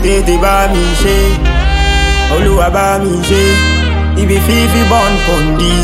tètè bá mi ṣe olúwa bá mi ṣe ibi fífi born pon this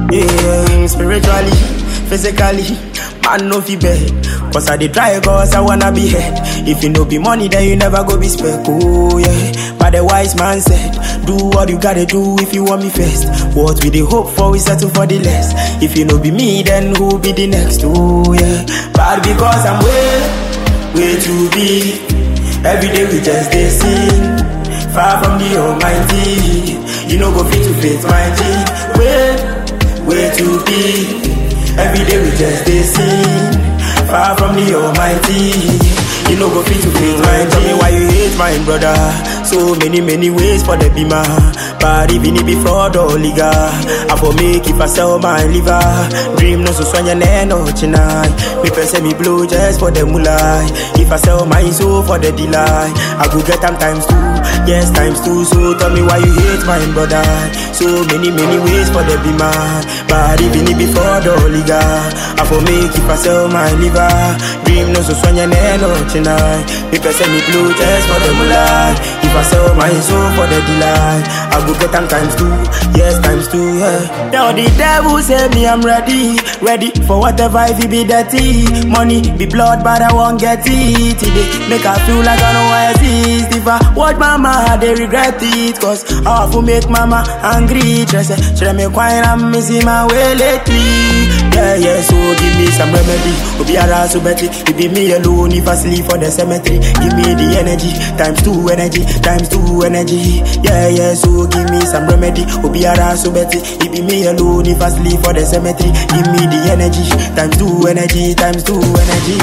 yeah, spiritually physically man no fit beg cause i dey try cause i wanna be head if you no be money then you never go be spec oh yeah but the wise man said do what you gotta do if you want me first what we dey hope for we settle for the less if you no be me then who be the next oh yeah but because i'm way way too big every day we just dey sing far from the almighty you no go fit to fit my g way way too big every day we just dey sing far from the almighty you no go fit to fit my g why you hate my brother so many many ways for the beamer but even if be fraud or liga i for make if i sell my liver dream no so swanya no tonight me person me blow just for the mulai if i sell my soul for the delight i go get them times two yes times two so tell me why you hate my brother so many many ways for the beamer but even if be fraud or liga i for make if i sell my liver dream no so swanya no tonight me person me blow just for the mulai if i sell my soul for the delight i go get them times two yes times two yeah now the devil say me i'm ready ready for whatever if it be dirty money be blood but i won't get it today make i feel like i don't exist if i watch mama they regret it cause i have to make mama angry just say should i make wine i'm missing my way lately yeah yeah so give me some remedy obi ara so betty it be me alone if i sleep for the cemetery give me the energy times two energy times two energy yeah yeah so give me some remedy obi ara so betty it be me alone if i sleep for the cemetery give me the energy times two energy times two energy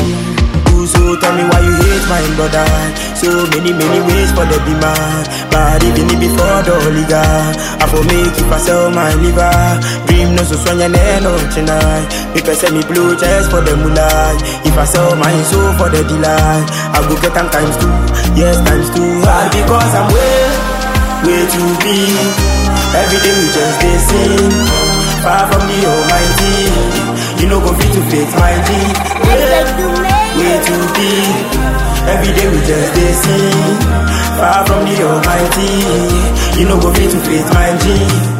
so tell me why you hate my brother So many many ways for the beamer But even if before the liga I for make if I sell my liver Dream no so swanya no tonight Me person me blue just for the mulai If I sell my soul for the delight I go get them times two Yes times two But because I'm way way too big Every day we just dey sing Far from the almighty You know go fit to fit my G way, way too big Every day we just dey sing Far from the almighty You know go fit to fit my G